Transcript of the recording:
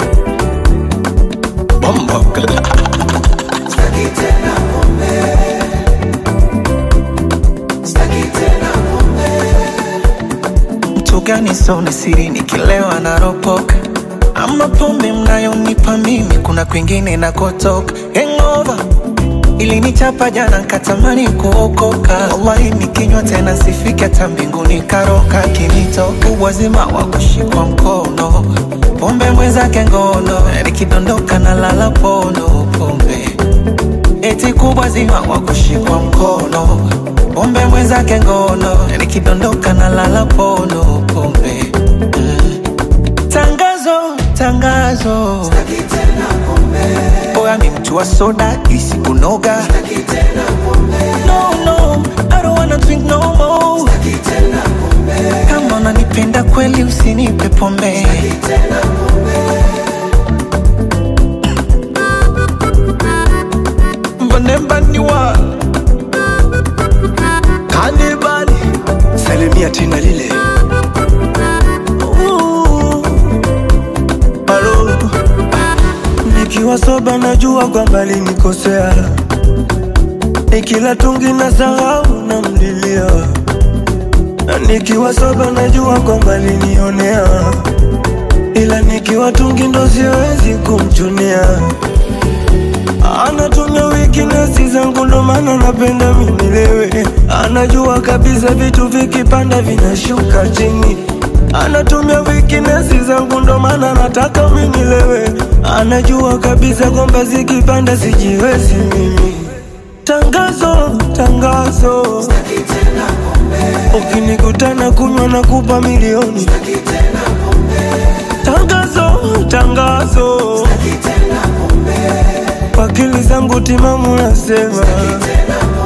Bombo Staki tena pombe. Staki tena pombe. mtu gani soni siri nikilewa naropoka ama pombe mnayonipa mimi kuna kwingine nakotoka hangover ilinichapa jana nkatamani kuokoka wallahi nikinywa tena sifike hata mbinguni karoka kinitoka uwazima wa kushikwa mkono pombe mwenzake ngono nikidondoka na lala pono pombe eti kubwa zima wa kushikwa mkono pombe mwenzake ngono nikidondoka na lala pono pombe mm. tangazo tangazo Staki tena pombe. oya mi mtu wa soda isikunoga Staki tena pombe. no, no, I don't wanna drink no more. Staki tena pombe. kama unanipenda kweli usinipe pombe Staki tena pombe. mbanembaniwa kanibali salimia tina lile Halo, nikiwa soba najua kwamba linikosea, nikila tungi na sahau na mlilia, na nikiwa soba najua kwamba linionea, ila nikiwa tungi ndo siwezi kumchunia. Anatumia weakness zangu ndo maana napenda minilewe. Anajua kabisa vitu vikipanda vinashuka chini. Anatumia weakness zangu ndo maana nataka minilewe. Anajua kabisa kwamba zikipanda sijiwezi mimi. Tangazo, tangazo, Staki tena pombe. ukinikutana kunywa na kupa milioni. Staki tena pombe. Tangazo, tangazo, Staki tena pombe. kwa akili zangu timamu nasema. Staki tena pombe.